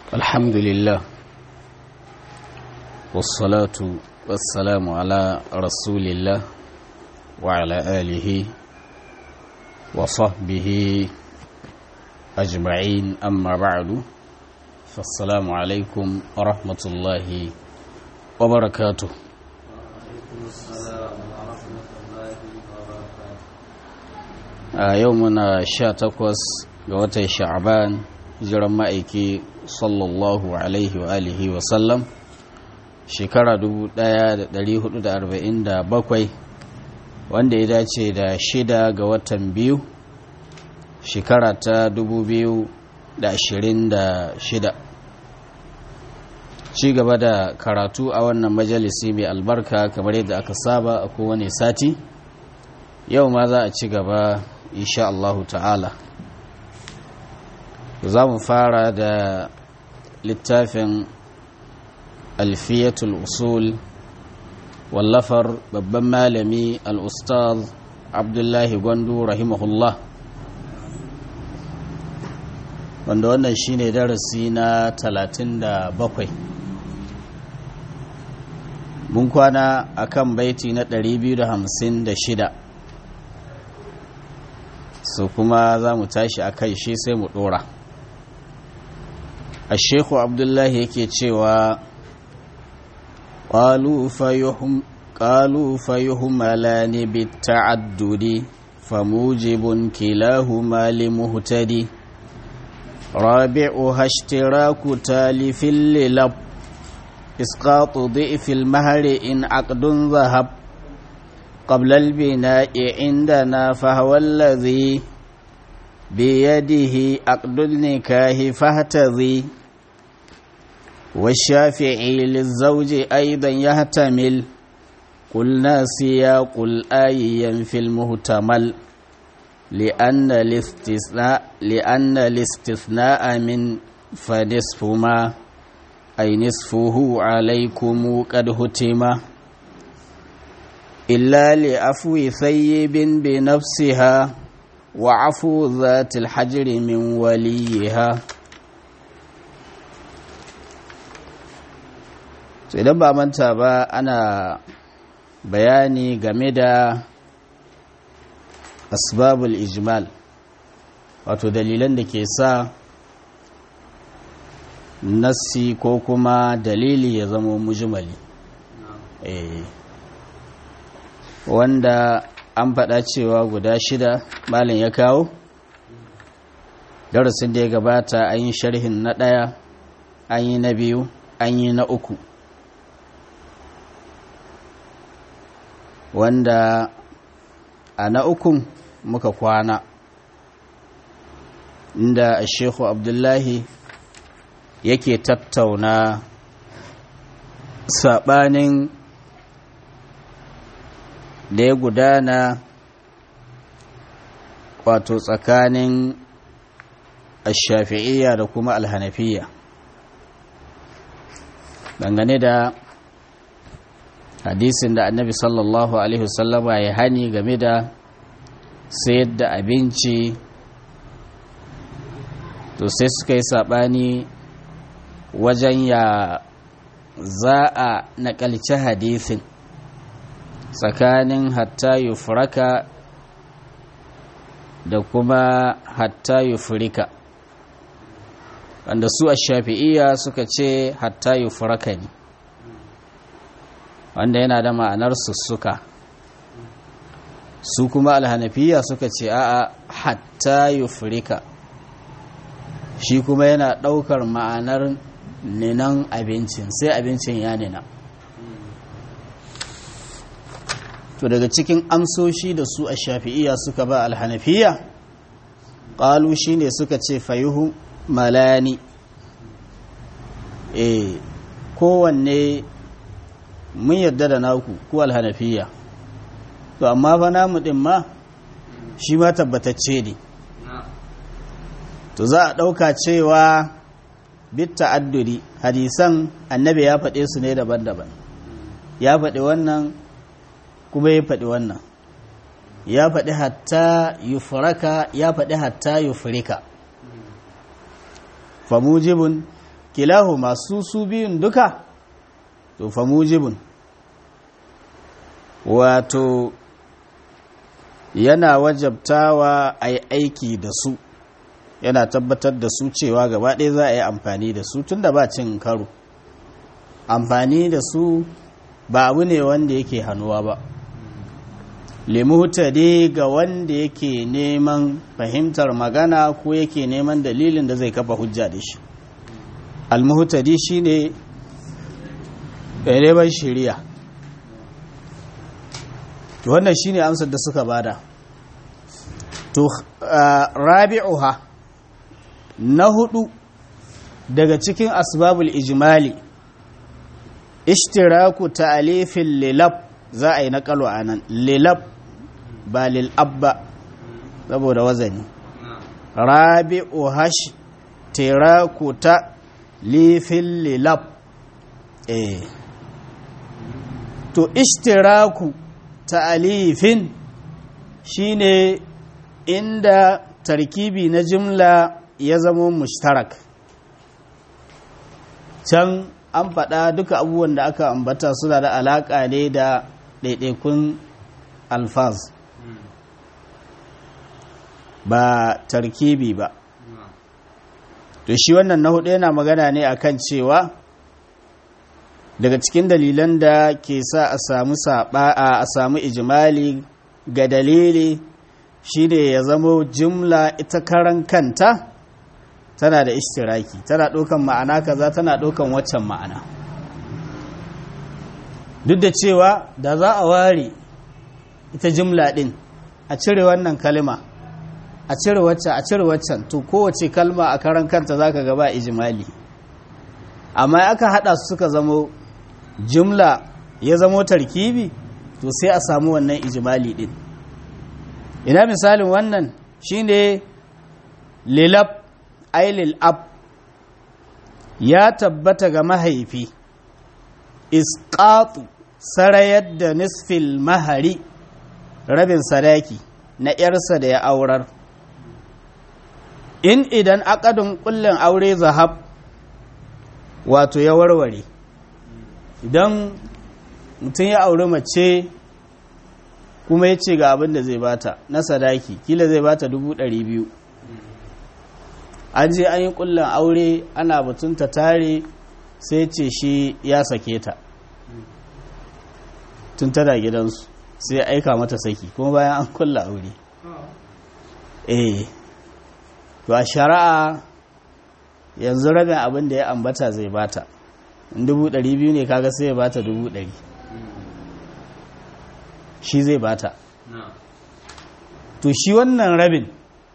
الحمد لله والصلاة والسلام على رسول الله وعلى آله وصحبه أجمعين أما بعد فالسلام عليكم ورحمة الله وبركاته a yau muna sha takwas ga watan sha'aban jiran ma'aiki sallallahu alaihi wa alihi wa sallam shekara 1447 wanda ya dace da shida ga watan biyu shekara ta 2026 ci gaba da karatu a wannan majalisi mai albarka kamar yadda aka saba a kowane sati yau ma za a ci gaba insha Allahu ta'ala za mu fara da littafin alfiyatul usul wallafar babban malami al'ustaz abdullahi gwandu rahimahullah wanda wannan shine darasi na 37 mun kwana akan baiti na 256 so kuma za mu tashi a kai shi sai mu dora a shekhu abdullahi yake cewa ƙalu fayuhumala ne bi ta'addudi famujibun kilahuma limuhtadi rabi'u hashtiraku talifin lilab isqatu dhi'fil mahari in aqdun zahab قبل البناء عندنا فهو الذي بيده عقد النكاه فاهتذي والشافعي للزوج أيضا يهتمل قلنا سياق الآي في المهتمل لأن الاستثناء لأن الاستثناء من فنصف ما أي نصفه عليكم قد هتمه إلا لعفو ثيب بنفسها وعفو ذات الحجر من وليها idan ba manta ba ana bayani game da asbabul ijmal wato dalilan da ke sa nassi ko kuma dalili ya zama mujmali eh wanda an faɗa cewa guda shida malin ya kawo darasin da ya gabata an yi sharhin na ɗaya an yi na biyu an yi na uku wanda a na ukun muka kwana inda a shekhu abdullahi yake tattauna saɓanin da ya gudana wato tsakanin ashafi'iyya da kuma alhanafiya dangane da hadisin da annabi sallallahu alaihi wasallama ya hani game da sayar da abinci to sai suka yi saɓani wajen ya za a naƙalci hadisin tsakanin hatta yufraka da kuma hatta yufrika wanda su a shafi'iyya suka ce hatta yufraka ne wanda yana da ma'anar sussuka su kuma alhanafiya suka ce a'a hatta yufrika shi kuma yana ɗaukar ma'anar ninan abincin sai abincin ya nina to daga cikin amsoshi da su a shafi'iya suka ba alhanafiya ƙalu shi ne suka ce fayuhu malani e kowanne mun yarda da naku ku alhanafiya to amma fa namu ɗin ma shi ma tabbatacce ne to za a ɗauka cewa bit ta'adduri hadisan annabi ya faɗe su ne daban-daban ya faɗi wannan kuma ya faɗi wannan ya faɗi hatta yufraka ya faɗi hatta yufrika famujibun kilahu masu su biyun duka to fa mujibun wato yana wajabtawa a yi aiki da su yana tabbatar da su cewa gaba ɗaya za a yi amfani da su tun da ba cin karo amfani da su ba abu ne wanda yake hannuwa ba limuhtadi ga wanda yake neman fahimtar magana ko yake neman dalilin da zai kafa hujja da shi almuhtadi shine neman shari'a to wannan shine amsar da suka bada to rabi'uha na hudu daga cikin asbabul ijmali ishtiraku ta'alifin lilab za a yi naƙalo a nan lilab ba lil'abba saboda wazani rabi'u hash tiraku ta lifin lilab eh to ishtiraku ta'alifin shine inda tarkibi na jimla ya zama mushtarak can an faɗa duka abubuwan da aka ambata suna da alaƙa ne da ɗaiɗaikun alfaz ba tarkibi ba to shi wannan na hudu yana magana ne akan cewa daga cikin dalilan da ke sa a samu saba a samu ijimali ga dalili shine ya zamo jumla ita karan kanta tana da ishtiraki tana ɗaukan ma'ana kaza tana ɗaukan waccan ma'ana duk da cewa da za a ware ita jumla ɗin a cire wannan kalma a cire waccan a cire waccan to kowace kalma a karan kanta za ka gaba ijimali amma aka haɗa su suka zamo jumla ya zamo tarkibi to sai a samu wannan ijimali ɗin ina misalin wannan shine lilab ailil ab ya tabbata ga mahaifi isqatu sarayar da nisfil mahari rabin sadaki na ‘yarsa da ya aurar in idan akadin kullum aure zahab wato ya warware idan mutum ya auri mace kuma ya ce ga abin da zai bata na sadaki kila zai bata dubu ɗari biyu an je an yi kullum aure ana batun ta tare sai ce shi ya sake ta tun tana gidansu sai aika mata saki kuma bayan an kulla aure eh to a shari'a yanzu rabin abin da ya ambata zai bata in dubu ɗari biyu ne kaga sai ya bata dubu ɗari shi zai bata to shi wannan rabin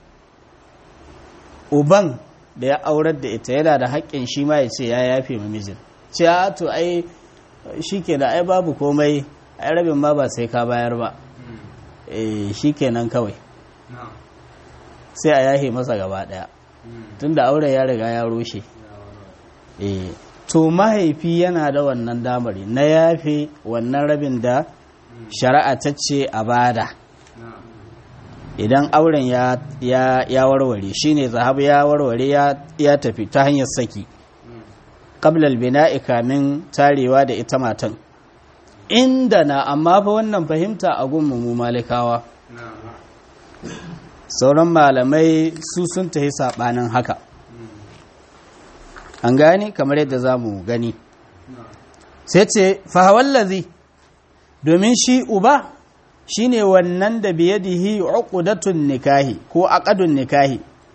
uban da ya aurar da ita yana da haƙƙin shi ma ya ce ya yafe mijin ce a to ai shi ke da ai babu komai ai rabin ma ba sai ka bayar ba shi kenan kawai sai a yahe masa gaba ɗaya tun da auren ya riga ya rushe to mahaifi yana da wannan damari na yafe wannan rabin da shari'a ta ce a bada idan auren ya, ya, warware shine zahabu ya warware ya, tafi ta hanyar saki qablal bina'i kamin tarewa da ita matan inda na amma fa wannan fahimta a gunmu mu malikawa sauran malamai su sun tafi sabanin haka an gani kamar yadda za mu gani sai ce fahawallazi domin shi uba shine wannan da biyadihi uqdatun nikahi ko aqadun nikahi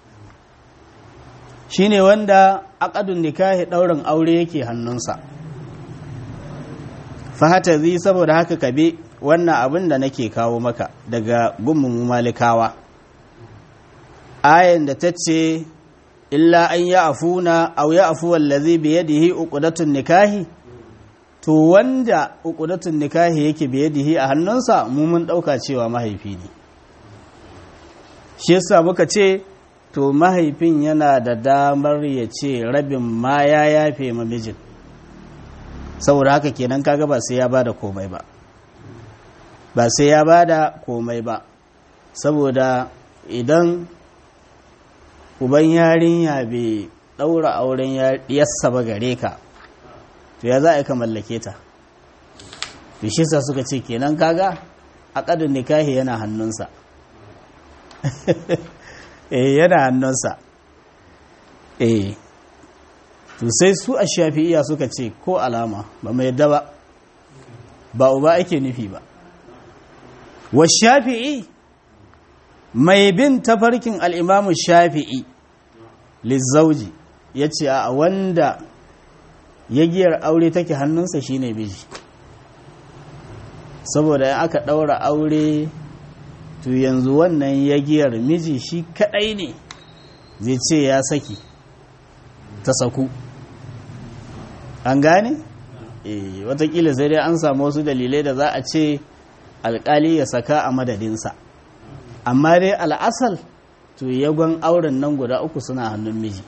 shine wanda aqadun nikahi daurin aure yake hannunsa fahata zai saboda haka kabe wannan abin da nake kawo maka daga gummu malikawa ayan da ta ce illa an ya afuna aw ya afu wallazi biyadihi uqdatun nikahi to wanda uqdatun nikahi yake biyadihi a hannunsa mu mun dauka cewa mahaifi ne shi yasa muka ce to mahaifin yana da damar ya ce rabin ma ya yafe ma mijin saboda haka kenan kaga ba sai ya bada komai ba ba sai ya bada komai ba saboda idan uban yarinya bai ɗaura auren yassa ba gare ka to ya za a yi ka mallake ta to shi sa suka ce kenan kaga aƙadun nikahi yana hannunsa eh yana hannunsa eh to sai su a shafi'iya suka ce ko alama ba mai yadda ba ba uba ake nufi ba wa shafi'i mai bin tafarkin al'imamu shafi'i lizzauji ya ce a wanda yagiyar aure take hannunsa shine miji saboda in aka ɗaura aure to yanzu wannan yagiyar miji shi kaɗai ne zai ce ya saki ta saku an gane? e, watakila sai dai an samu wasu dalilai da za a ce alkali ya saka a madadinsa amma dai al'asal to yagon auren nan guda uku suna hannun miji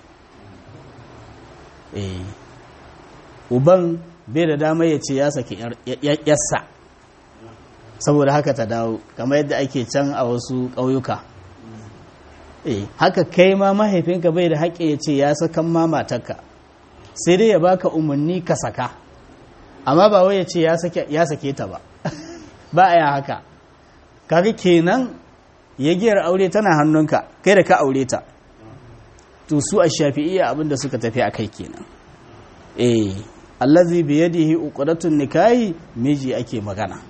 e, uban bai da dama ya ce ya saki yassa saboda haka ta dawo kamar yadda ake can a wasu ƙauyuka e, haka kai ma mahaifinka bai da haƙƙi ya ce ya sakan ma matarka sai dai ya baka umarni ka saka amma ba wai ya ce ya sake ta ba ba a yi haka kaga kenan yagiyar aure tana hannunka kai da ka aure ta to su a shafi'iyya abinda suka tafi a kai kenan eh allazi bi yadihi uqdatun nikahi miji ake magana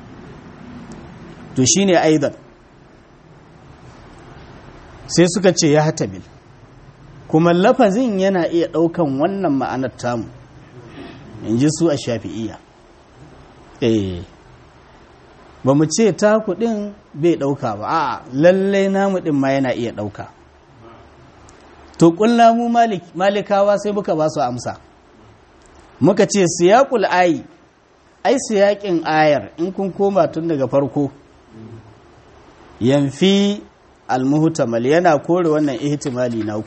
to shine aidan sai suka ce ya hatabil kuma lafazin yana iya ɗaukan wannan ma'anar tamu in ji su a shafi'iyya eh ba mu ce ta kuɗin bai ɗauka ba a lallai namu ɗin ma yana iya ɗauka to ƙulla mu malikawa sai muka ba su amsa muka ce siyaƙul ayi ai siyaƙin ayar in kun koma tun daga farko yamfi almuhtamal yana kore wannan ihtimali na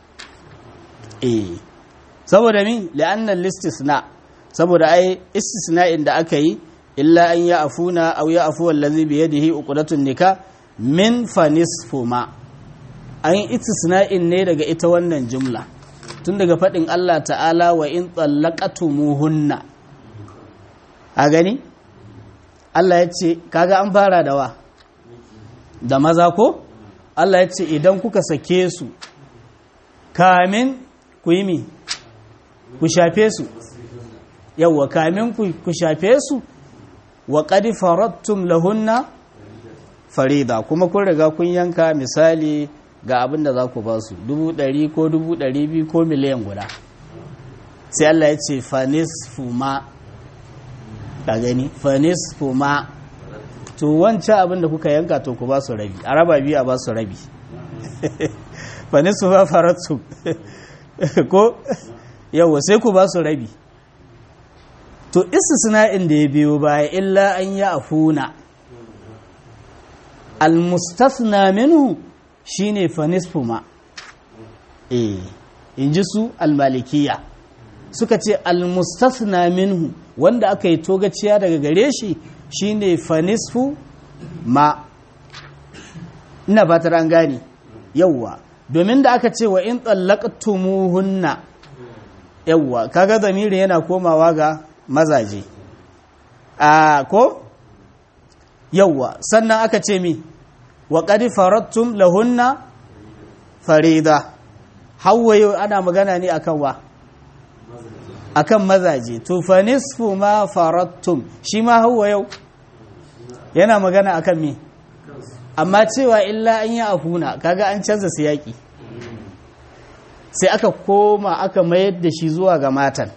eh saboda min la'annan listisna saboda ai istisna'in da aka yi illa an ya afuna aw ya afu allazi bi yadihi uqdatun nika min fa nisfu ma an istisna'in ne daga ita wannan jumla tun daga fadin Allah ta'ala wa in tsallaqatumuhunna a gani Allah ya ce kaga an fara da wa da maza ko Allah ya ce idan kuka sake su kamin ku yi mi ku shafe su yawwa kamin ku shafe su wa qad faradtum lahunna farida kuma kun riga kun yanka misali ga abin da za ku ba su dubu ɗari ko dubu ɗari biyu ko miliyan guda sai Allah ya ce fanis fuma ka gani fanis fuma to wancan abin da kuka yanka to ku ba su rabi a raba biyu a ba su rabi fanis fuma faradtum ko yawa sai ku ba su rabi to istisna'in da ya biyo baya illa an ya afuna almustasna minhu shine fa nisfu ma eh inji su almalikiya suka ce almustasna minhu wanda aka yi togaciya daga gare shi shine fa nisfu ma ina ba ta an gane yawwa domin da aka ce wa in tsallaqtumuhunna yawwa kaga zamiri yana komawa ga mazaje a ko yawwa sannan aka ce mi wa qad faradtum lahunna farida hawa yau ana magana ne akan wa akan mazaje to fa nisfu ma faradtum shi ma hawa yau yana magana akan mi amma cewa illa an yi afuna kaga an canza siyaki sai aka koma aka mayar da shi zuwa ga matan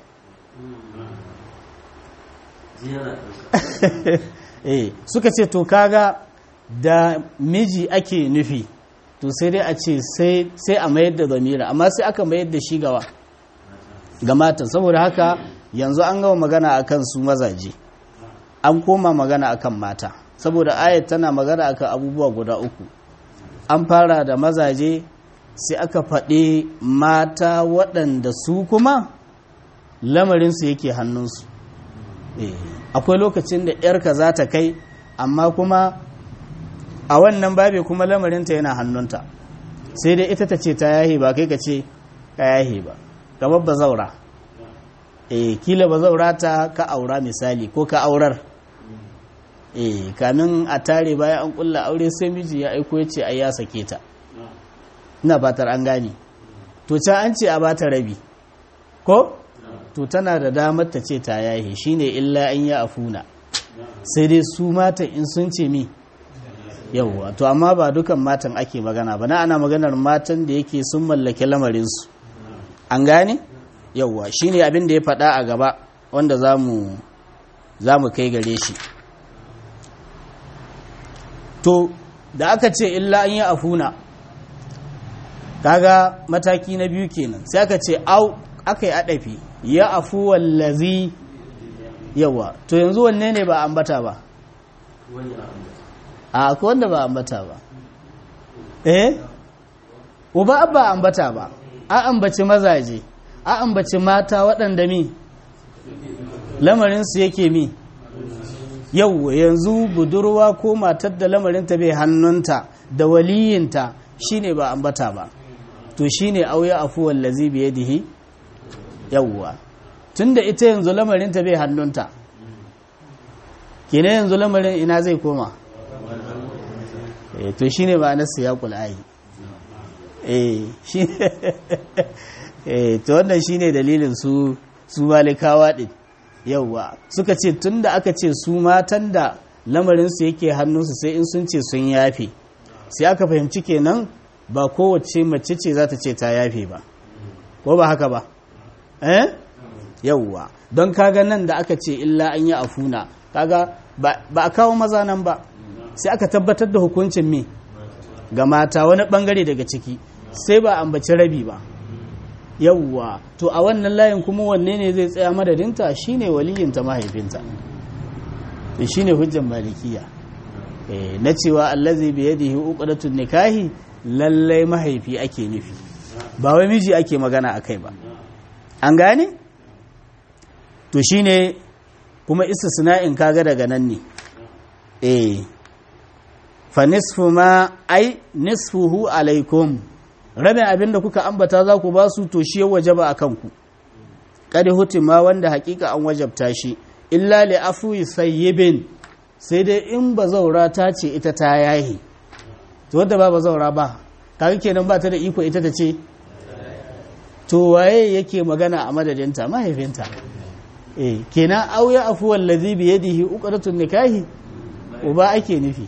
eh suka ce to kaga da miji ake nufi to sai dai a ce sai a mayar da zamira amma sai aka mayar da shi gawa ga matan saboda haka yanzu an gama magana akan su mazaje an koma magana akan mata saboda ayat tana magana akan abubuwa guda uku an fara da mazaje sai aka faɗi mata waɗanda su kuma lamarinsu yake hannunsu akwai lokacin da ‘yarka za ta kai amma kuma a wannan babe kuma lamarinta yana hannunta sai dai ita ta ce ta yahi ba kai ka ce ka yahe ba kamar ba zaura eh kila ba zaura ta ka aura misali ko ka aurar eh kamin a tare bayan an kulla aure sai miji ya aiko ya ce ai ya sake ta ina fatar an gane to can an ce a bata rabi ko to tana da damar ta ce ta yahe shine illa an ya afuna sai dai su matan in sun ce mi yauwa to amma ba dukan matan ake magana ba na ana maganar matan da yake sun mallake lamarinsu an gane yauwa shine abin da ya faɗa a gaba wanda za mu kai gare shi to da aka ce illa an yi afuna kaga mataki na biyu kenan sai aka ce au aka yi adafi ya afu wallazi yawa to yanzu wanne ne ba ambata ba a akwai wanda ba ambata ba eh uba ba ambata ba a ambaci mazaje a ambaci mata waɗanda mi lamarinsu yake mi yau yanzu budurwa ko matar da lamarinta bai hannunta da waliyinta shine ba ambata ba to shine auya afuwan lazi biye dihi yawwa tunda ita yanzu lamarinta bai hannunta kene yanzu lamarin ina zai koma to shine ba na siyaqul ayi eh shi eh to wannan shine dalilin su su malikawa din yauwa suka ce tunda aka ce su matan da lamarinsu yake hannunsu sai in sun ce sun yafe sai aka fahimci kenan ba kowace mace ce za ta ce ta yafe ba ko ba haka ba eh yauwa don kaga nan da aka ce illa an yi afuna kaga ba a kawo maza nan ba sai aka tabbatar da hukuncin me ga mata wani bangare daga ciki sai ba ambaci rabi ba yawwa to a wannan layin kuma wanne ne zai tsaya madadinta shine waliyinta mahaifinta shine hujjan malikiya na cewa allazi bi yadihi uqdatun nikahi lallai mahaifi ake nufi ba wai miji ake magana akai ba an gane to shine kuma istisna'in kaga daga nan ne eh fa nisfu ma ai nisfuhu alaikum rabin abin da kuka ambata za ku ba su to shi ya wajaba a kanku kada hutima wanda hakika an wajabta shi illa li afuwi sayyibin sai dai in ba zaura ta ce ita ta yahi to wadda ba ba zaura ba kaga kenan ba ta da iko ita ta ce to waye yake magana a madadinta mahaifinta eh kenan auya afuwal ladhi bi yadihi uqratun nikahi uba ake nufi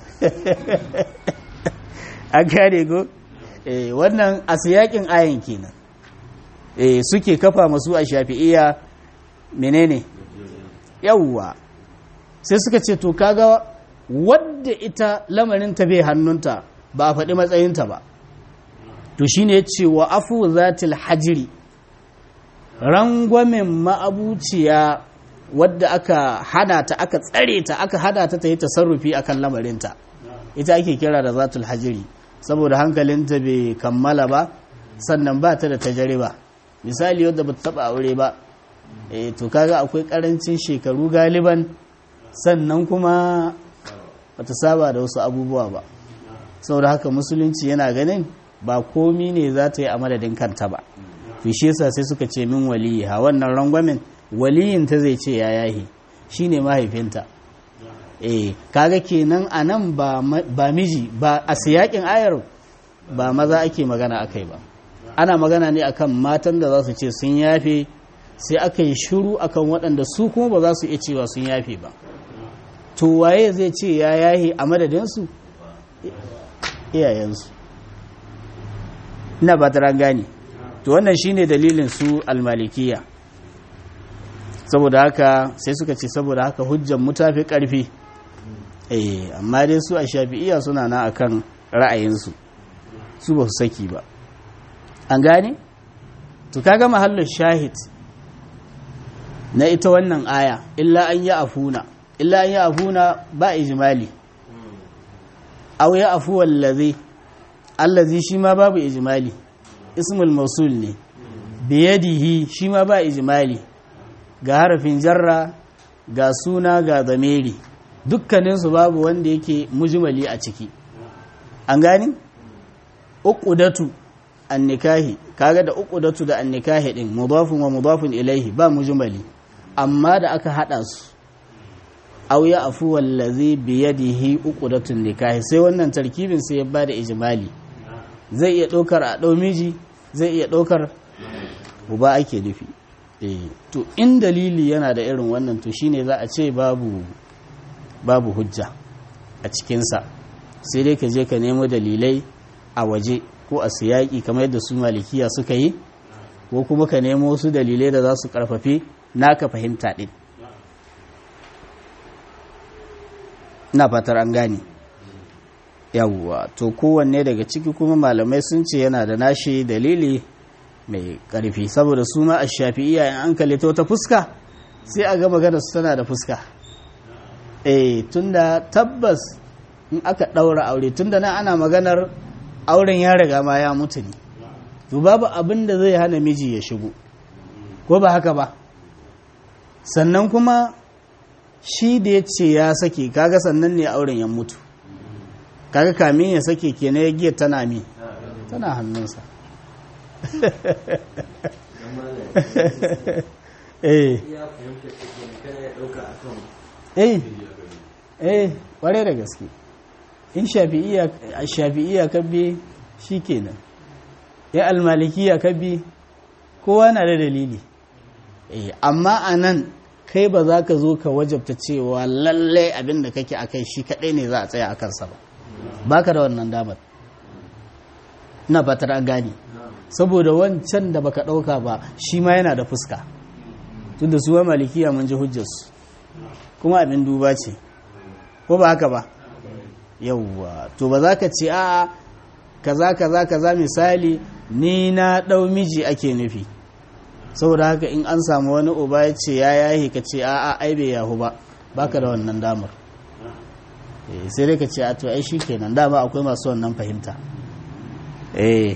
an gane go eh wannan a siyakin ayan kenan eh suke kafa masu a shafi'iyya menene yawwa sai suka ce to kaga wadda ita lamarin ta bai hannunta ba a faɗi matsayinta ba to shine ya ce wa afu zatil hajiri rangwamen ma'abuciya wadda aka hana ta aka tsare ta aka hana ta ta yi tasarrufi akan lamarinta ita ake kira da zatul hajiri saboda hankalinta bai kammala ba sannan ba ta da tajariba misali wadda ba ta taba aure ba e to kaga akwai karancin shekaru galiban sannan kuma ba ta saba da wasu abubuwa ba saboda haka musulunci yana ganin ba komi ne za ta yi a madadin kanta ba to shi yasa sai suka ce min waliyi ha wannan rangwamen waliyin ta zai ce ya yahi shine mahaifinta eh kaga kenan anan ba ba miji ba a siyakin ayar ba maza ake magana akai ba ana magana ne akan matan da za su ce sun yafe sai aka yi shiru akan waɗanda su kuma ba za su iya cewa sun yafe ba to waye zai ce ya yahe a madadinsu iyayensu ina ba ta gane to wannan shine dalilin su almalikiya saboda haka sai suka ce saboda haka hujjan mu tafi karfi eh amma dai su a shafi'iya suna na akan ra'ayinsu su ba su saki ba an gane to kaga mahallin shahid na ita wannan aya illa an yi afuna illa an yi afuna ba ijmali aw ya afu wallazi allazi shi ma babu ijmali ismul mausul ne biyadihi shi ma ba ijmali ga harafin jarra ga suna ga zamiri dukkaninsu babu wanda yake mujmali a ciki an gani uqudatu annikahi kaga da uqdatu da annikahi din mudafun wa mudafun ilaihi ba mujmali amma da aka hada su aw ya afu wallazi bi yadihi uqdatun nikahi sai wannan tarkibin sai ya bada ijmali zai iya ɗaukar a ɗau miji zai iya ɗaukar uba ake nufi to in dalili yana da irin wannan to shine za a ce babu babu hujja a cikinsa sai dai ka je ka nemo dalilai a waje ko a siyaki kamar yadda su malikiya suka yi ko kuma ka nemo wasu dalilai da za su karfafe naka fahimta ɗin na fatar an gane yawwa to kowanne daga ciki kuma malamai sun ce yana da nashi dalili mai ƙarfi saboda su ma a shafi'iya in an kalli ta fuska sai a ga magana su tana da fuska eh tunda tabbas in aka ɗaura aure tunda nan ana maganar auren ya riga ma ya mutu ne to babu abin da zai hana miji ya shigo ko ba haka ba sannan kuma shi da ya ce ya sake kaga sannan ne auren ya mutu kaga kamin ya sake kenan ya giya tana mi tana hannunsa eh eh eh kware da gaske in shafi'iya kabbe shi kenan ya almalikiya kabbe kowa na da dalili eh amma a nan kai ba za ka zo ka wajabta cewa lallai abin da kake a kai shi kaɗai ne za a tsaya a kansa ba ba ka da wannan damar na fatar an gani saboda wancan da baka ɗauka ba shi ma yana da fuska tun da suwa malikiya mun ji hujjarsu kuma abin duba ce ko ba haka ba yauwa to ba za ka ce a kaza kaza kaza misali ni na ɗau miji ake nufi saboda haka in an samu wani uba ya ce ya yahi ka ce a a ai bai yahu ba baka da wannan damar sai dai ka ce a to ai shi kenan dama akwai masu wannan fahimta eh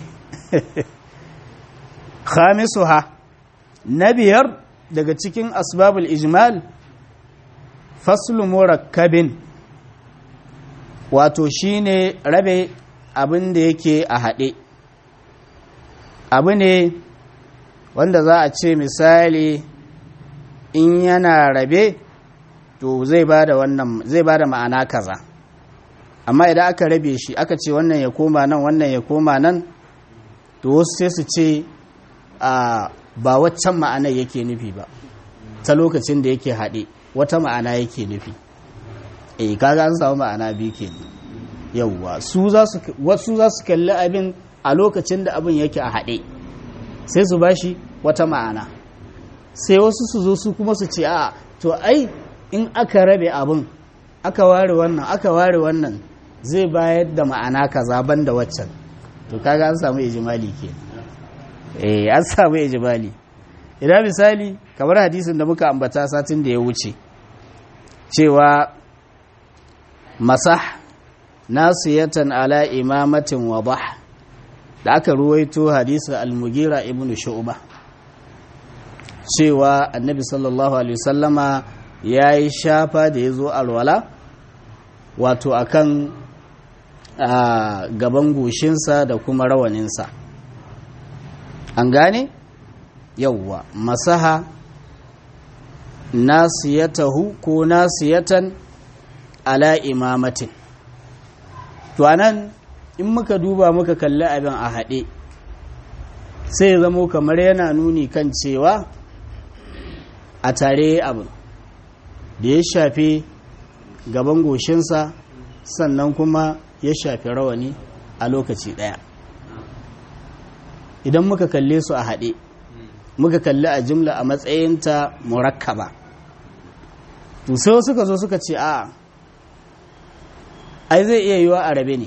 khamisuha na biyar daga cikin asbabul ijmal faslu murakkabin wato shine rabe abin da yake a haɗe abu ne wanda za a ce misali in yana rabe to zai ba da wannan zai ba da ma'ana kaza amma idan aka rabe shi aka ce wannan ya koma nan wannan ya koma nan to wasu sai su ce a ba waccan ma'ana yake nufi ba ta lokacin da yake haɗe wata ma'ana yake nufi eh kaga an samu ma'ana biyu ke yauwa su za su wasu za su kalli abin a lokacin da abin yake a haɗe sai su bashi wata ma'ana sai wasu su zo su kuma su ce a to ai in aka rabe abin aka ware wannan aka ware wannan zai bayar da ma'ana kaza ban da waccan to kaga an samu ijimali ke eh an samu ijimali idan misali kamar hadisin da muka ambata satin da ya wuce cewa masah nasiyatan ala imamatin wadah da aka ruwaito hadisa al-mugira ibn shu'ba cewa annabi sallallahu alaihi wasallama ya yi shafa da ya zo alwala wato akan gaban goshinsa da kuma rawaninsa an gane yauwa masaha nasiyatahu ko nasiyatan ala imamatin to anan in muka duba muka kalli abin a haɗe sai ya zamo kamar yana nuni kan cewa a tare abin da ya shafi gaban goshinsa sannan kuma ya shafi rawani a lokaci ɗaya idan muka kalle su a haɗe muka kalli a jimla a matsayinta murakkaba to sai suka zo suka ce a ai zai iya yiwa a rabe ne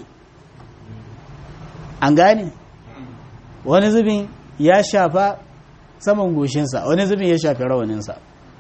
an gane wani zubin ya shafa saman goshinsa wani zubin ya shafi rawaninsa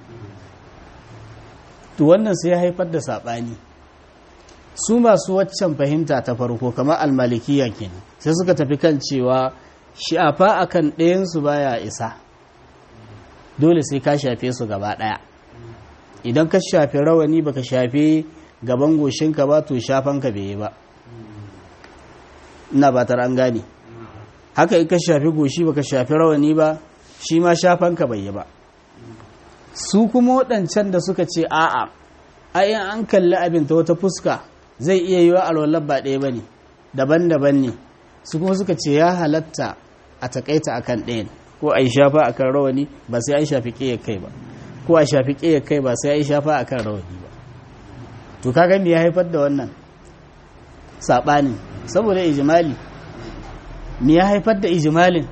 to wannan sai ya haifar da saɓani su masu waccan fahimta ta farko kamar almalikiya kenan sai suka tafi kan cewa shafa akan ɗayansu baya isa dole sai ka shafe su gaba ɗaya idan ka shafi rawani baka shafe gaban goshinka ba to shafanka bai yi ba ina ba an gane haka in ka shafi goshi baka shafi rawani ba shi ma shafanka bai yi ba su kuma waɗancan da suka ce a'a ayin an kalli abin ta wata fuska zai iya yi wa alwallar ba ɗaya ba ne daban-daban ne su kuma suka ce ya halatta a takaita akan ɗayan ko a yi shafa akan rawani ba sai an shafi ƙiyar kai ba ko a shafi ƙiyar kai ba sai an shafa akan rawani ba to kaga me ya haifar da wannan saɓanin saboda ijimali me ya haifar da ijimalin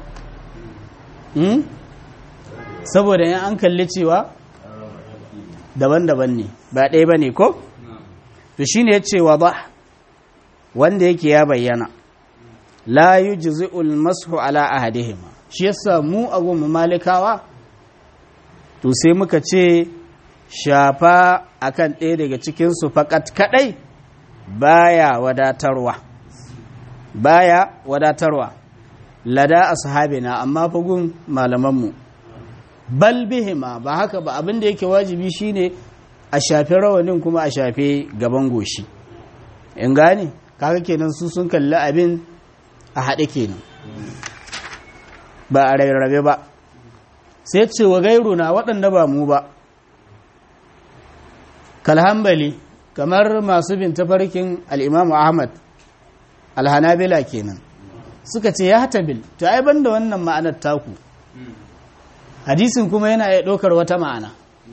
saboda yan an kalli cewa daban-daban ne ba ɗaya ba ne ko? to shi ne ya ce wa ba wanda yake ya bayyana la yi jizi'ul masu ala ahadihima shi yasa mu a goma malikawa to sai muka ce shafa akan ɗaya daga cikinsu fakat kaɗai baya wadatarwa baya wadatarwa lada ashabina amma fagun malamanmu bal bihima ba haka ba abin da yake wajibi shine a shafi rawanin kuma a shafe gaban goshi in gane kaga kenan su sun kalli abin a haɗe kenan ba a rarrabe ba sai ce wa gairu na waɗanda ba mu ba kalhambali kamar masu bin tafarkin al'imamu ahmad alhanabila kenan suka ce ya tabil to ai banda wannan ma'anar taku hadisin kuma yana iya ɗaukar wata ma'ana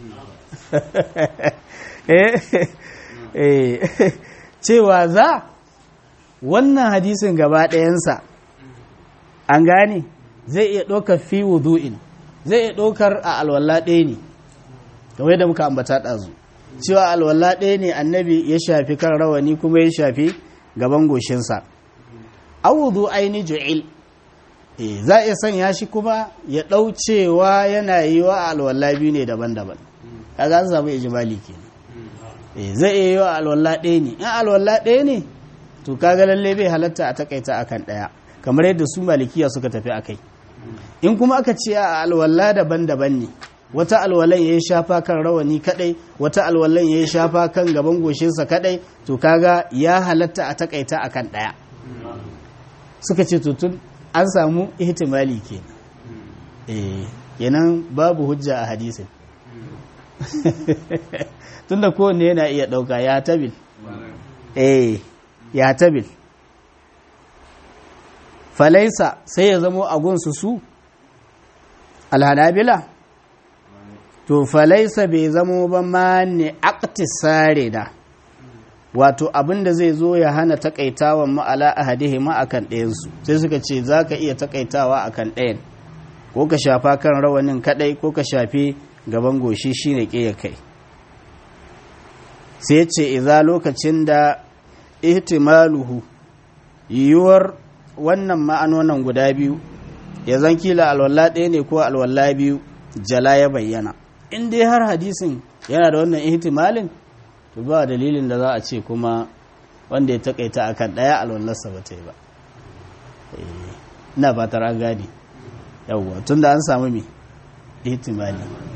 cewa za wannan hadisin gaba ɗayansa an gane zai iya ɗaukar fi wudu'in zai iya ɗaukar a alwala ɗaya ne kamar yadda muka ambata ɗazu cewa alwala ɗaya ne annabi ya shafi kan rawani kuma ya shafi gaban goshinsa awudu aini ju'il za a iya sanya shi kuma ya ɗaucewa yana yi wa alwala biyu ne daban-daban kaga an samu ijimali kenan zai iya yi wa alwala ɗaya ne in alwala ɗaya ne to kaga lalle bai halatta a takaita akan ɗaya kamar yadda su malikiya suka tafi akai in kuma aka ce a alwala daban-daban ne wata alwalan ya yi shafa kan rawani kadai wata alwalan ya yi shafa kan gaban goshinsa kadai to kaga ya halatta a takaita akan ɗaya suka ce tun an samu ihtimali kenan eh kenan babu hujja a hadisin tunda kowanne yana iya ɗauka ya tabil eh ya tabil falaisa sai ya zamo a gunsu su alhanabila to falaisa bai zamo ba ma ne aktisare da wato abinda zai zo ya hana takaitawan ma'ala ahadihi ma akan ɗayansu sai suka ce za ka iya takaitawa akan ɗayan ko ka shafa kan rawanin kadai ko ka shafi gaban goshi shine ƙeya kai sai ce iza lokacin da ihtimaluhu yiwuwar wannan ma'anonan guda biyu ya zan kila alwala ɗaya ne ko alwala biyu jala ya bayyana in dai har hadisin yana da wannan ihtimalin to ba dalilin da za a ce kuma wanda ya takaita akan ɗaya alwallarsa ba ta yi ba ina fatar an gane yawwa tun da an samu mai ihtimali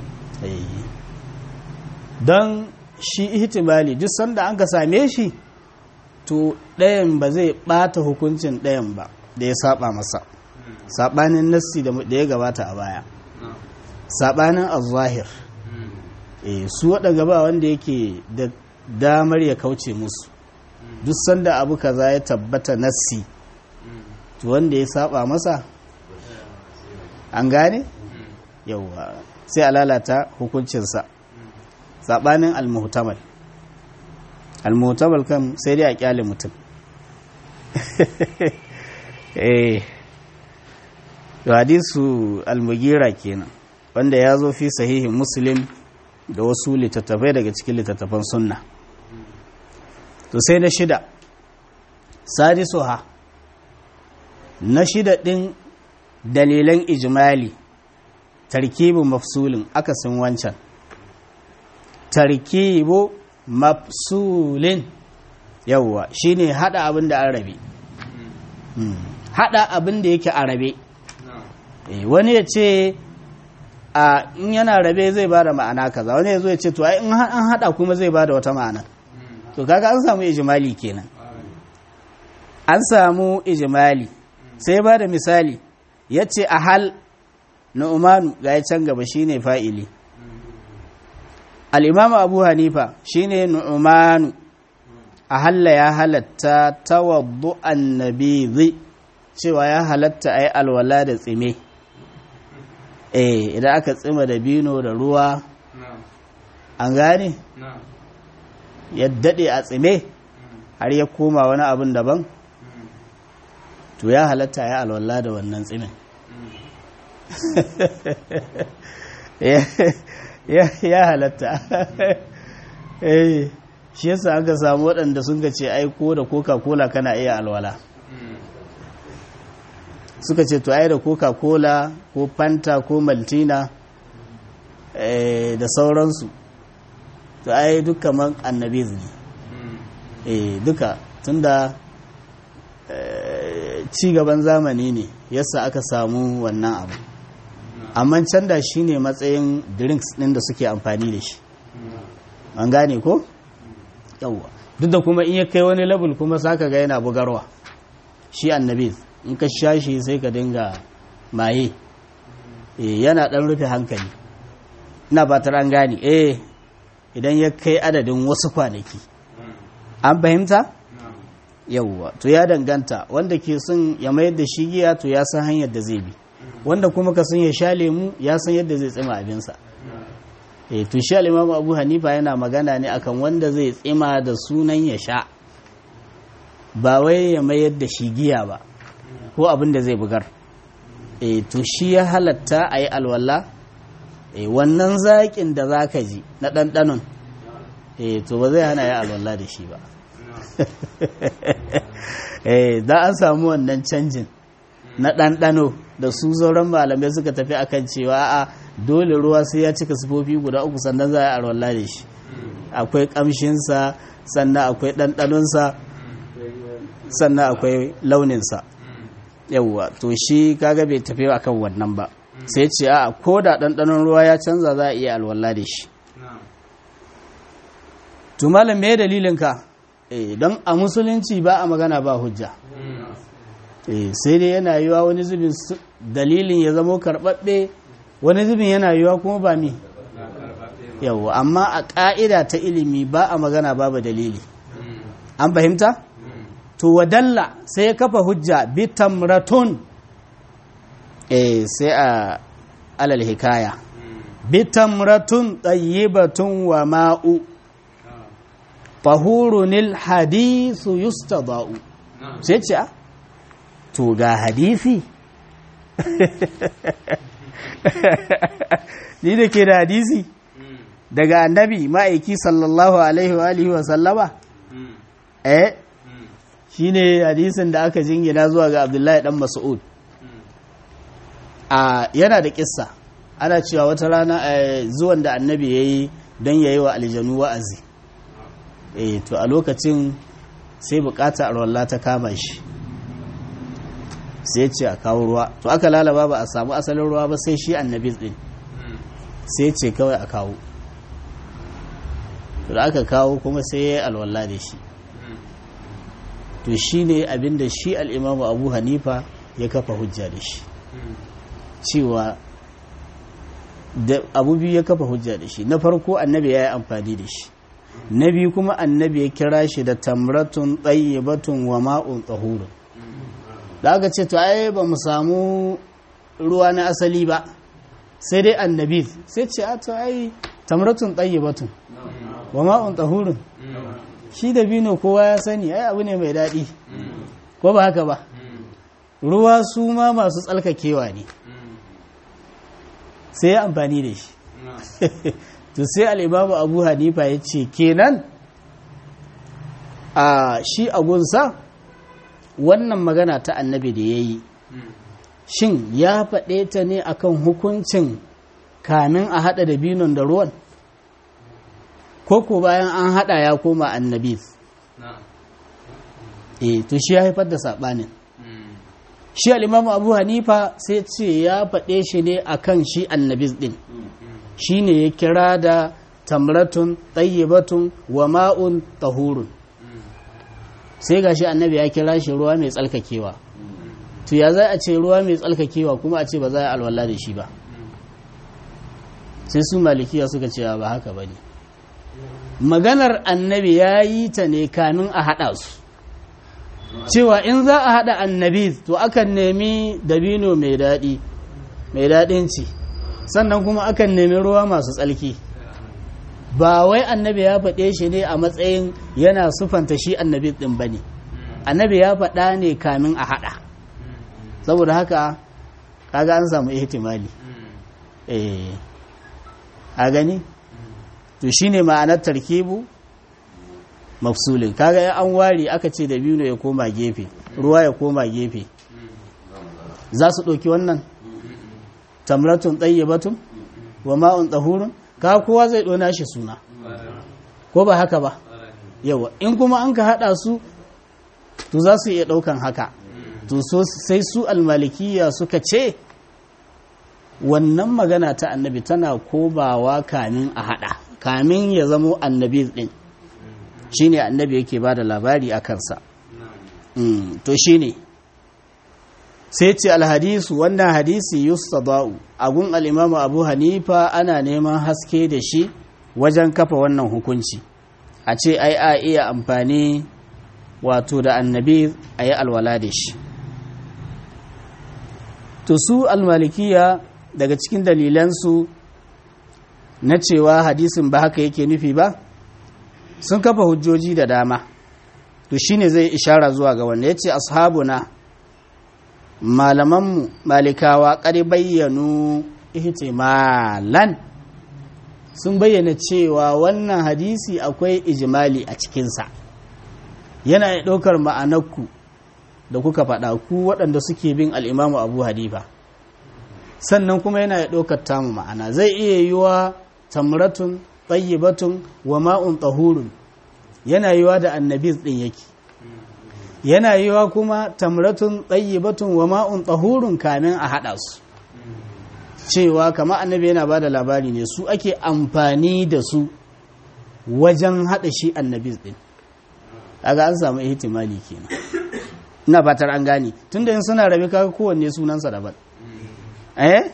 don shi ihtimali duk sanda an ka same shi to ɗayan ba zai ɓata hukuncin ɗayan ba da ya saba masa saɓanin nassi da ya gabata a baya saɓanin azahir su waɗanda ba wanda yake da damar ya kauce musu duk sanda abu kaza ya tabbata nassi to wanda ya saba masa an gane yauwa sai a lalata hukuncinsa saɓanin almuhtamal almuhtamal kan sai dai a kyale mutum eh hadisu almugira kenan wanda ya zo fi sahihin muslim da wasu littattafai daga cikin littattafan sunna to sai na shida sadisu ha na shida ɗin dalilan ijimali tarkibu mafsulin akasin wancan tarkibu mafsulin yawwa shine hada abin da an rabe hada abin da yake a rabe wani ya ce a in yana rabe zai bada ma'ana kaza wani ya zo ya ce to ai in an hada kuma zai bada wata ma'ana to kaga an samu ijimali kenan an samu ijimali sai ba da misali ya ce a hal nu'manu ga ya can gaba shine fa'ili al'imamu abu hanifa shine nu'manu a halla ya halatta tawaddu annabi cewa ya halatta a yi alwala da tsime eh idan aka tsima da bino da ruwa an gane ya daɗe a tsime har ya koma wani abin daban to ya halatta ya alwala da wannan tsimin ya halatta shi yasa aka samu waɗanda sun ga ce ai ko da coca-cola kana iya alwala suka ce to ai da coca-cola ko fanta ko maltina da sauransu to ai duk kamar annabiz ne duka tunda ci gaban zamani ne yasa aka samu wannan abu amma can da shi ne matsayin drinks ɗin da suke amfani da shi an gane ko? yawwa duk da kuma in ya kai wani level kuma saka ga yana bugarwa shi annabi in ka sha shi sai ka dinga maye yana ɗan rufe hankali ina batar an gane eh idan ya kai adadin wasu kwanaki an fahimta? yawwa to ya danganta wanda ke son ya mayar da shi giya to ya san hanyar da zai bi wanda kuma ka san ya sha lemu ya san yadda zai tsima abinsa e to shi al-imamu abu hanifa yana magana ne akan wanda zai tsima da sunan ya sha ba wai ya mayar da shi giya ba ko abin da zai bugar e to shi ya halatta a yi alwala e wannan zaƙin da za ka ji na ɗanɗanon e to ba zai hana ya alwala da shi ba e da an samu wannan canjin na ɗanɗano da su sauran malamai suka tafi akan cewa a dole ruwa sai ya cika sifofi guda uku sannan za a yi arwallah da shi akwai ƙamshinsa sannan akwai ɗanɗanonsa sannan akwai launinsa yawwa to shi kaga bai tafi akan wannan ba sai ce a ko da ɗanɗanon ruwa ya canza za a iya alwallah da shi to malam me dalilinka eh don a musulunci ba a magana ba hujja sai dai yana yiwa wani zubin dalilin ya zamo karɓaɓɓe wani zubin yana yiwa kuma ba mi yawa amma a ƙa'ida ta ilimi ba a magana babu dalili an fahimta to wadalla sai ya kafa hujja bi tamratun eh sai a alal hikaya bi tamratun tayyibatun wa ma'u tahurunil hadisu yustada'u sai ce a to ga hadisi ni da ke da hadisi daga annabi ma'aiki sallallahu alaihi wa alihi wa sallama eh shine hadisin da aka jingina zuwa ga abdullahi dan mas'ud a yana da kissa ana cewa wata rana zuwan da annabi yayi don yayi wa aljanu wa'azi eh to a lokacin sai bukata arwalla ta kama shi sai ce a kawo ruwa to aka lalaba ba a samu asalin ruwa ba sai shi annabi din sai ce kawai a kawo to da aka kawo kuma sai ya yi alwala da shi to shi ne abinda shi al'imamu abu hanifa ya kafa hujja da shi cewa da abu biyu ya kafa hujja da shi na farko annabi ya yi amfani da shi na biyu kuma annabi ya kira shi da tamratun batun wa ma'un tsahurun da aka ce to ai ba mu samu ruwa na asali ba sai dai annabi sai ce a to ai tamratun batun wa ma'un tsahurun shi da bino kowa ya sani ai abu ne mai daɗi ko ba haka ba ruwa su ma masu tsalkakewa ne sai ya amfani da shi to sai al'imamu abu hanifa ya ce kenan a shi agunsa wannan magana ta annabi da ya yi shin ya faɗe ta ne akan hukuncin kamin a haɗa da binon da ruwan ko ko bayan an haɗa ya koma annabi e to shi ya haifar da saɓanin shi al'imamu abu hanifa sai ce ya faɗe shi ne akan shi annabis ɗin shi ne ya kira da tamratun tsayyibatun wa ma'un tahurun sai ga shi annabi ya kira shi ruwa mai tsalkakewa to ya za a ce ruwa mai tsalkakewa kuma a ce ba za a alwala da shi ba sai su malikiya suka ce ba haka ba ne maganar annabi ya yi ta ne kamin a haɗa su cewa in za a haɗa annabi to akan nemi dabino mai daɗi mai daɗin ci sannan kuma akan nemi ruwa masu tsalki ba wai annabi ya faɗe shi ne a matsayin yana sufanta shi annabi ɗin ba ne annabi ya faɗa ne kamin a haɗa saboda haka kaga an samu ihtimali eh a gani to shine ma'anar tarkibu mafsulin kaga ya an ware aka ce da biyu ya koma gefe ruwa ya koma gefe za su ɗauki wannan tamratun batun wa ma'un tsahurun ka kowa zai ɗona shi suna ko ba haka ba yawa in kuma an ka haɗa su to za su iya ɗaukan haka to so sai su almalikiya suka ce wannan magana ta annabi tana kobawa kamin a haɗa kamin ya zamo annabi ɗin shine annabi yake ba da labari a kansa to shine sai ce alhadisu wannan hadisi yustada'u agun al'imamu abu hanifa ana neman haske da shi wajen kafa wannan hukunci a ce ai a iya amfani wato da annabi a yi alwala da shi to su almalikiya daga cikin dalilansu na cewa hadisin ba haka yake nufi ba sun kafa hujjoji da dama to shine zai ishara zuwa ga wanda ya ce ashabuna malamanmu malikawa ƙari bayyanu ihtimalan sun bayyana cewa wannan hadisi akwai ijimali a cikinsa yana ya ɗaukar ma'anarku da kuka faɗa ku waɗanda suke bin al'imamu abu hadifa sannan kuma yana ya ɗaukar tamu ma'ana zai iya yi wa tamratun batun wa ma'un tsahurun yana yi wa da annabis ɗin yake yana yi wa kuma tamratun batun wa ma'un tsahurun kamin a haɗa su cewa kama annabi yana ba da labari ne su ake amfani da su wajen haɗa shi annabis ɗin aga an samu ihtimali kenan ina fatar an gane tunda in suna rabe kaga kowanne sunansa daban eh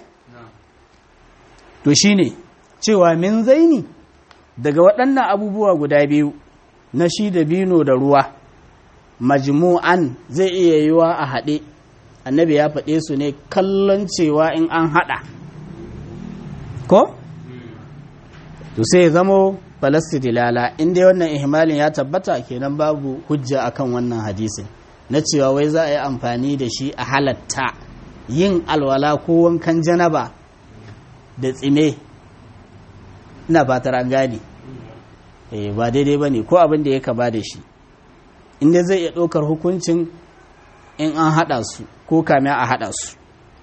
to shine cewa min zaini daga waɗannan abubuwa guda biyu na shi da bino da ruwa majmu'an zai iya yiwa a haɗe annabi ya faɗe su ne kallon cewa in an haɗa ko to sai zamo falastidilala inda wannan ihmalin ya tabbata kenan babu hujja akan wannan hadisin na cewa wai za a yi amfani da shi a halatta yin alwala ko wankan janaba da tsime ina fatar an gane eh ba daidai ba ne ko abin da ya kaba da shi inda zai iya ɗaukar hukuncin in an haɗa su ko kame a haɗa su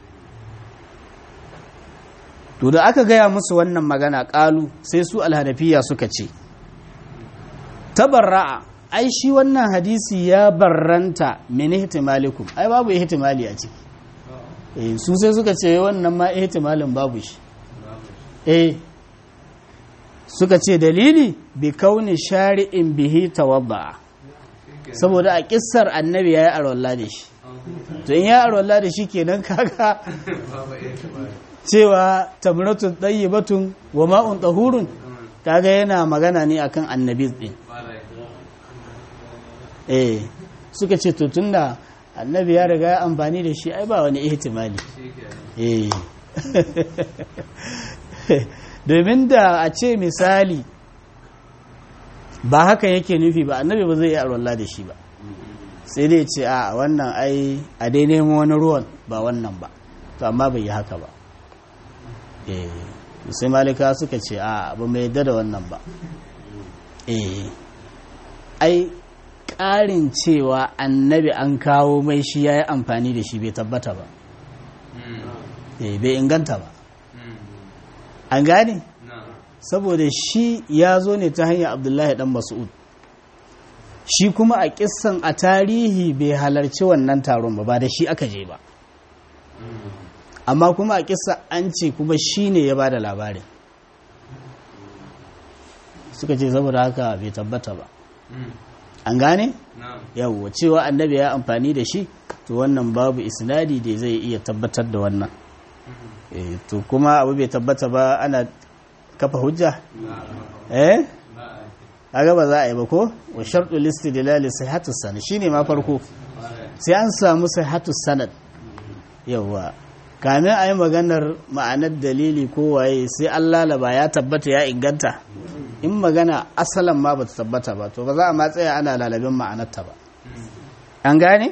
to da aka gaya musu wannan magana ƙalu sai su alhanafiya suka ce tabarra'a ai shi wannan hadisi ya barranta min ihtimalikum ai babu ihtimali a ciki eh su sai suka ce wannan ma ihtimalin babu shi eh suka ce dalili bi kauni shari'in bihi tawadda saboda a kissar annabi yayi arwalla da shi to in ya arwalla da shi kenan kaga cewa tamratun tayyibatun wa ma'un tahurun kaga yana magana ne akan annabi din eh suka ce to tunda annabi ya riga ya amfani da shi ai ba wani ihtimali eh domin da a ce misali ba haka yake nufi ba annabi ba zai yi arwallah da shi ba sai dai ce a wannan ai a dai nemo wani ruwan ba wannan ba to amma bai yi haka ba eh sai malika suka ce a ba mai yadda da wannan ba eh ai ƙarin cewa annabi an kawo mai shi ya yi amfani da shi bai tabbata ba bai inganta ba an gane saboda shi ya zo ne ta hanyar abdullahi dan mas'ud shi kuma a kissan a tarihi bai halarci wannan taron ba ba da shi aka je ba amma kuma a kissa an ce kuma shi ne ya ba da labarin suka ce saboda haka bai tabbata ba an gane yawwa cewa annabi ya amfani da shi to wannan babu isnadi da zai iya tabbatar da wannan to kuma abu bai tabbata ba ana kafa hujja eh kaga ba za a yi ba ko wa shartu listidlal sihhatu sanad shine ma farko sai an samu sihhatu sanad yawa kamin a yi maganar ma'anar dalili ko waye sai an lalaba ya tabbata ya inganta in magana asalan ma ba ta tabbata ba to ba za a ma tsaya ana lalabin ma'anarta ba an gane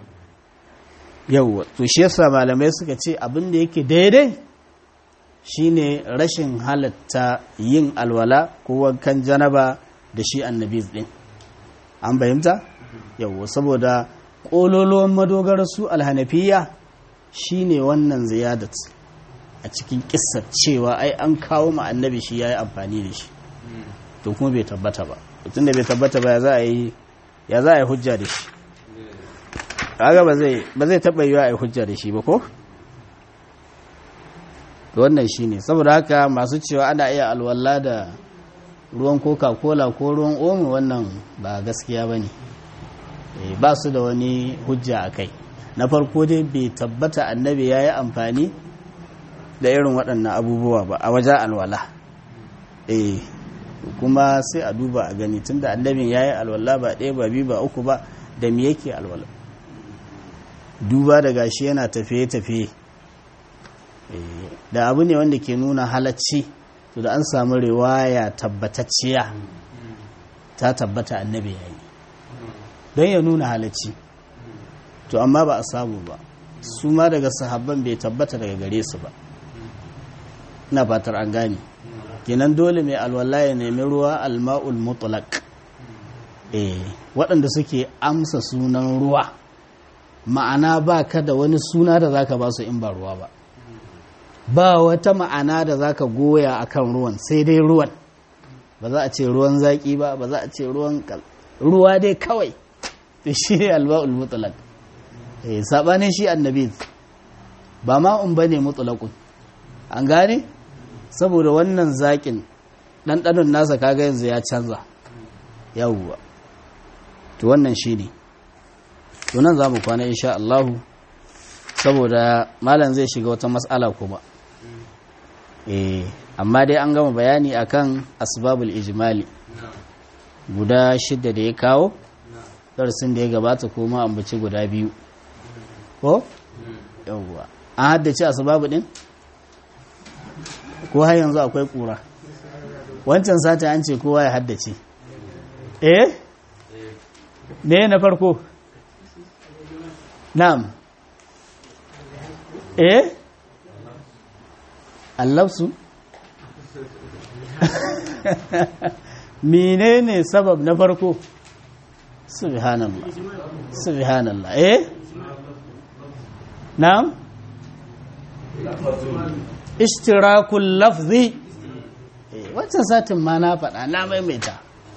yawwa to shi yasa malamai suka ce abin da yake daidai shine rashin halatta yin alwala ko wankan janaba da shi annabi din an fahimta yawwa saboda ƙololuwan madogarar su alhanafiya shine wannan ziyadat a cikin kissar cewa ai an kawo ma annabi shi yayi amfani da shi to kuma bai tabbata ba tunda bai tabbata ba ya za a yi ya za a yi hujja da shi kaga ba zai ba zai taba yiwa a yi hujja da shi ba ko to wannan shine saboda haka masu cewa ana iya alwala da ruwan coca cola ko ruwan omo wannan ba gaskiya bane ba su da wani hujja a kai na farko dai bai tabbata annabi ya yi amfani da irin waɗannan abubuwa ba a wajen alwala eh kuma sai a duba a gani tunda annabin ya yi alwala ba ɗaya ba biyu ba uku ba da me yake alwala duba da gashi yana tafiye-tafiye da abu ne wanda ke nuna halacci to da an samu riwaya tabbatacciya ta tabbata annabi ya yi don ya nuna halacci to amma ba a samu ba su ma daga sahabban bai tabbata daga gare su ba ina fatar an gane kenan dole mai alwala ya nemi ruwa alma'ul mutlaq eh waɗanda suke amsa sunan ruwa ma'ana ba ka da wani suna da zaka ba su in ba ruwa ba ba wata ma'ana da zaka goya akan ruwan sai dai ruwan ba za a ce ruwan zaki ba ba za a ce ruwan ruwa dai kawai to shi ne alba'ul mutlaq eh sabanin shi annabi ba ma un bane mutlaqun an gane saboda wannan zakin ɗanɗanon nasa kaga yanzu ya canza yawwa to wannan shi ne to nan za mu kwana insha Allahu saboda malam zai shiga wata matsala kuma eh amma dai an gama bayani akan asbabul ijmali guda shidda da ya kawo darasin da ya gabata kuma ambaci guda biyu ko yawwa an haddace asbabu din ko har yanzu akwai kura wancan sata an ce kowa ya haddace eh me na farko na'am eh allafsu menene sabab na farko subhanallah subhanallah eh na'am ishtirakul lafzi wancan satin ma na faɗa na maimaita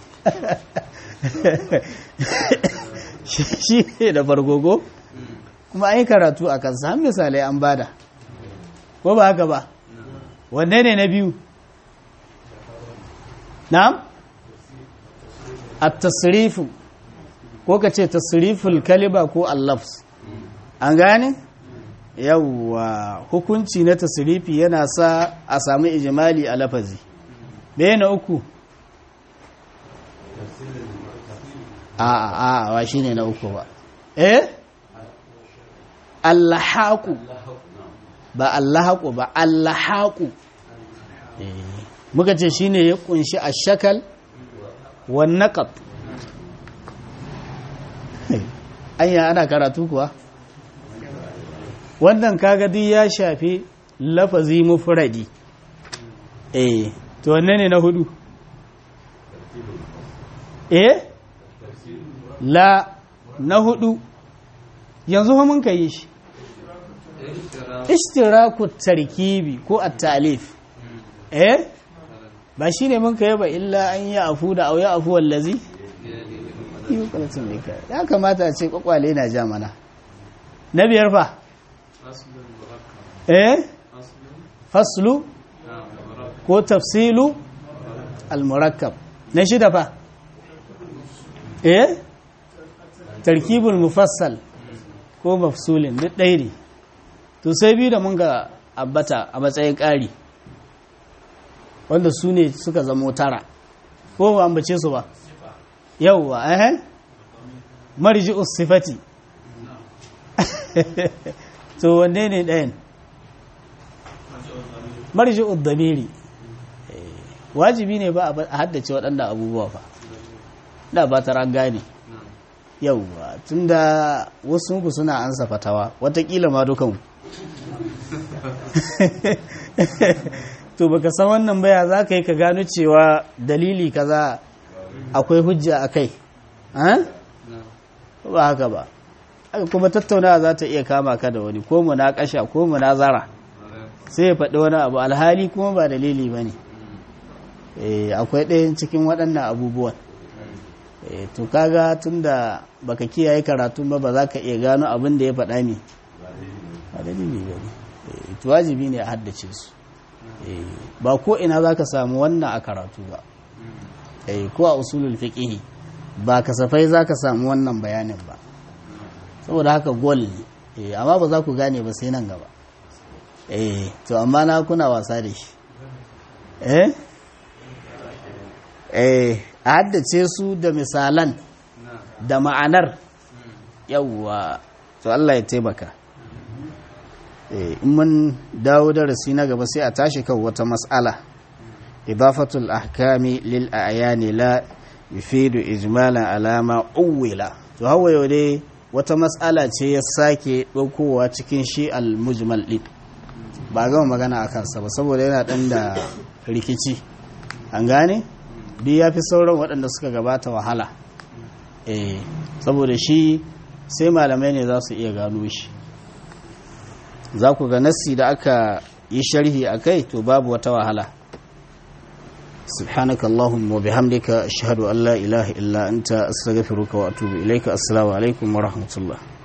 shi ne da fargogo kuma an yi karatu a kansa har misalai an bada ko ba haka ba wanne ne na biyu na'am at-tasrifu ko ka ce tasriful kaliba ko allafs an gane yawwa hukunci na tasrifi yana sa a samu ijimali a lafazi ɗaya na uku a a a wa shi ne na uku ba eh allahaku ba allahaku ba allahaku muka ce shi ne ya kunshi a shakal wannaƙat anya ana karatu kuwa wannan kaga duk ya shafi lafazi mufradi eh to wanne ne na hudu eh la na hudu yanzu fa mun kai shi ishtiraku tarkibi ko at-ta'lif eh ba shine mun kai ba illa an ya afu da au ya afu wallazi ya kamata a ce kwakwale na ja mana na biyar fa eh faslu ko tafsilu al-murakkab na shida fa eh tarkibul mufassal ko mafsulin duk ɗaya ne to sai biyu da mun ga ambata a matsayin ƙari wanda su ne suka zamo tara ko ba ambace su ba yauwa eh marji sifati to wanne ne ɗayan marji damiri wajibi ne ba a haddace waɗanda abubuwa fa da ba ta gane yauwa tun da wasu ku suna ansa fatawa watakila ma dukan to baka san wannan baya za ka yi ka gano cewa dalili kaza akwai hujja a kai ba haka ba kuma tattaunawa za ta iya kama ka da wani ko munakasha ko munazara sai ya faɗi wani abu alhali kuma ba dalili ba ne akwai ɗayan cikin waɗannan abubuwan to kaga tunda baka kiyaye karatun ba ba za ka iya gano abin da ya faɗa ne ba dalili ba ne to wajibi ne a haddace su ba ko ina za ka samu wannan a karatu ba ko a usulul fiqh ba kasafai za ka samu wannan bayanin ba saboda haka gol ne amma ba za ku gane ba sai nan gaba to amma na kuna wasa da shi eh eh a haddace su da misalan da ma'anar yawwa to Allah ya taimaka in mun dawo darasi na gaba sai a tashi kan wata mas'ala idafatul ahkami lil a'yani la yufidu ijmalan alama uwila to hawa yau dai wata mas'ala ce ya sake ɗaukowa cikin shi al-mujmal din ba gama magana a kansa ba saboda yana ɗan da rikici an gane duk ya fi sauran waɗanda suka gabata wahala eh saboda shi sai malamai ne za su iya gano shi za ku ga nassi da aka yi sharhi a kai to babu wata wahala سبحانك اللهم وبحمدك أشهد أن لا إله إلا أنت أستغفرك وأتوب إليك السلام عليكم ورحمة الله